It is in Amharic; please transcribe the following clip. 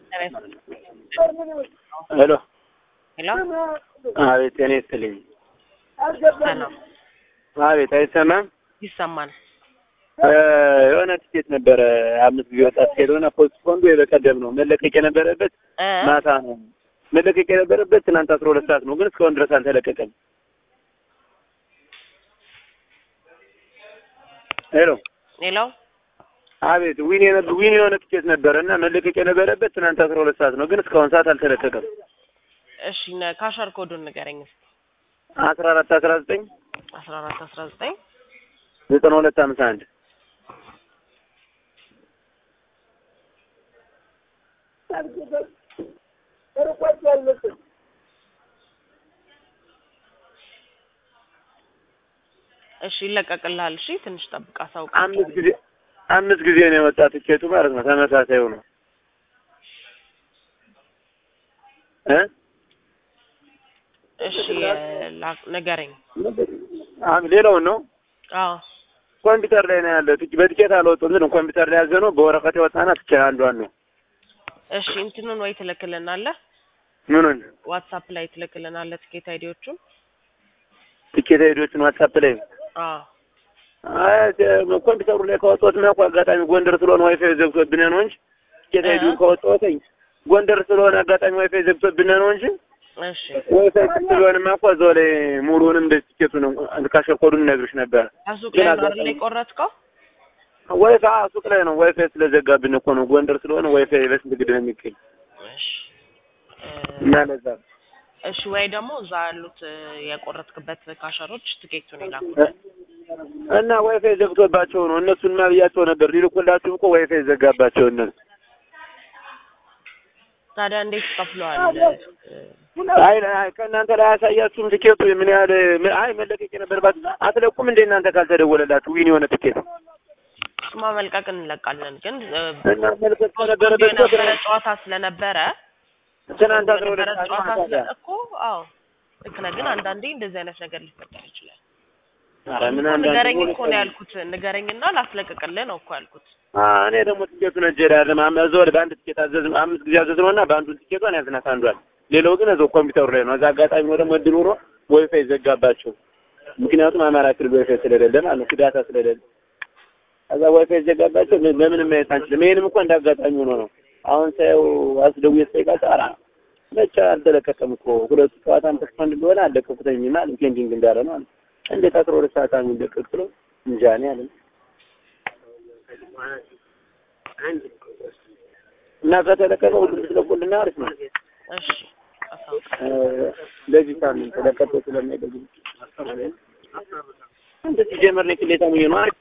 ሄሎ ሄሎ አቤት፣ እኔ ስትልኝ ሰላም አቤት፣ አይሰማም። ይሰማል። የሆነ ትኬት ነበረ አምስት ጊዜ ወጣ ትኬት ሆነ ፖስት ኮንዶ የበቀደም ነው መለቀቅ የነበረበት እ ማታ ነው መለቀቅ የነበረበት ትናንት አስራ ሁለት ሰዓት ነው፣ ግን እስካሁን ድረስ አልተለቀቀም። ሄሎ ሄሎ አቤት፣ ዊን የነበ ዊን የሆነ ትኬት ነበረ እና መለቀቅ የነበረበት ትናንት አስራ ሁለት ሰዓት ነው፣ ግን እስካሁን ሰዓት አልተለቀቀም። እሺ ነ- ካሸር ኮዱን ንገረኝ እስኪ። አስራ አራት አስራ ዘጠኝ አስራ አራት አስራ ዘጠኝ ዘጠና ሁለት ሀምሳ አንድ እሺ ይለቀቅልሃል። እሺ ትንሽ ጠብቅ፣ አሳውቅ። አምስት ጊዜ አምስት ጊዜ ነው የወጣ ትኬቱ ማለት ነው። ተመሳሳዩ ነው እ እሺ ላ- ንገረኝ። አም ሌላውን ነው አዎ ኮምፒውተር ላይ ነው ያለው። ትኬ- በትኬት አልወጡም፣ ግን ኮምፒውተር ላይ ያዘ ነው። በወረቀት የወጣና ትኬት አንዷን ነው። እሺ እንትኑን ወይ ትልክልናለህ፣ ምኑን ዋትሳፕ ላይ ትልክልናለህ ትኬት አይዲዎቹን። ትኬት ሄዶችን ዋትሳፕ ላይ አዎ አይ ተ- ኮምፒውተሩ ላይ ካወጣሁት ነው እኮ አጋጣሚ ጎንደር ስለሆነ ዋይፋይ ዘግቶብን ነው እንጂ ትኬት እ? ሄዱን ካወጣሁትኝ ጎንደር ስለሆነ አጋጣሚ ዋይፋይ ዘግቶብን ነው እንጂ እሺ ዋይፋይ ስለሆነማ እኮ እዛው ላይ ሙሉውንም እንደ ትኬቱን ካሸር ኮዱን እነግርሽ ነበር። ከሱቅ ግን ላይ ነው አይደል አጋጣሚ- የቆረጥከው? ዋይፋይ አዎ፣ ሱቅ ላይ ነው። ዋይፋይ ስለዘጋብን እኮ ነው። ጎንደር ስለሆነ ዋይፋይ በስንት ግድ ነው የሚገኝ እሺ እ፣ እና ለዛ ነው። እሺ ወይ ደግሞ እዛ ያሉት እ፣ የቆረጥክበት ካሸሮች ትኬቱን ይላኩልን። እና ዋይፋይ ዘግቶባቸው ነው። እነሱን ብያቸው ነበር ሊልኩላችሁ እኮ ዋይፋይ ዘጋባቸው እነሱ። ታዲያ እንዴት ከፍለዋል? እ፣ አይ አይ ከእናንተ ላይ አያሳያችሁም ትኬቱ ምን ያህል ምን- አይ መለቀቅ የነበረባችሁ አትለቁም እንደ እናንተ ካልተደወለላችሁ ዊን የሆነ ትኬት እሱማ መልቀቅ እንለቃለን፣ ግን እ፣ እና መልቀቅ ከነበረበት እኮ የነበረ ጨዋታ ስለነበረ ትናንት አስራ ሁለት የነበረ ሰዓት ጨዋታ ማታ ስለ እኮ አዎ ልክ ነህ። ግን አንዳንዴ እንደዚህ አይነት ነገር ሊፈጠር ይችላል። ኧረ ምን እኮ አንዳንድ ንገረኝ ሆነ እኮ ነው ያልኩት። ንገረኝና ላስለቅቅልህ ነው እኮ ያልኩት። አ እኔ ደግሞ ትኬቱን እጄ ላይ አይደለም አም- እዛው ላይ በአንድ ትኬት አዘዝ አምስት ጊዜ አዘዝ ነውና በአንዱ ትኬቷን ያዝናት አንዷል። ሌላው ግን እዛው ኮምፒውተሩ ላይ ነው። እዛ አጋጣሚ ነው ደግሞ እድል ኖሮ ዋይፋይ ዘጋባቸው። ምክንያቱም አማራ ክልል ዋይፋይ ስለሌለ ማለት ነው ዳታ ስለሌለ ከዛ ዋይፋይ ዘጋባቸው። ምን- በምንም ማየት አንችልም። ይሄንም እኮ እንዳጋጣሚ ሆኖ ነው። አሁን ሳየው አስደውዬ ስጠይቃቸው ኧረ መቼ አልተለቀቀም እኮ ሁለቱ ጨዋታም ተስፋንድ እንደሆነ አለቀቁተኝና ፔንዲንግ እንዳለ ነው አለ። እንዴት አስራ ሁለት ሰዓት የሚለቀቅ ብሎ እንጃ እኔ አለ እና ከተለቀቀ ሁሉም ስለቁልና አሪፍ ነው። እሺ አሳውቅ። እ፣ ለዚህ ሳምንት ለቀቀ ስለማይደግም እንደዚህ ጀመር ነው ቅሌታ ነው አሪፍ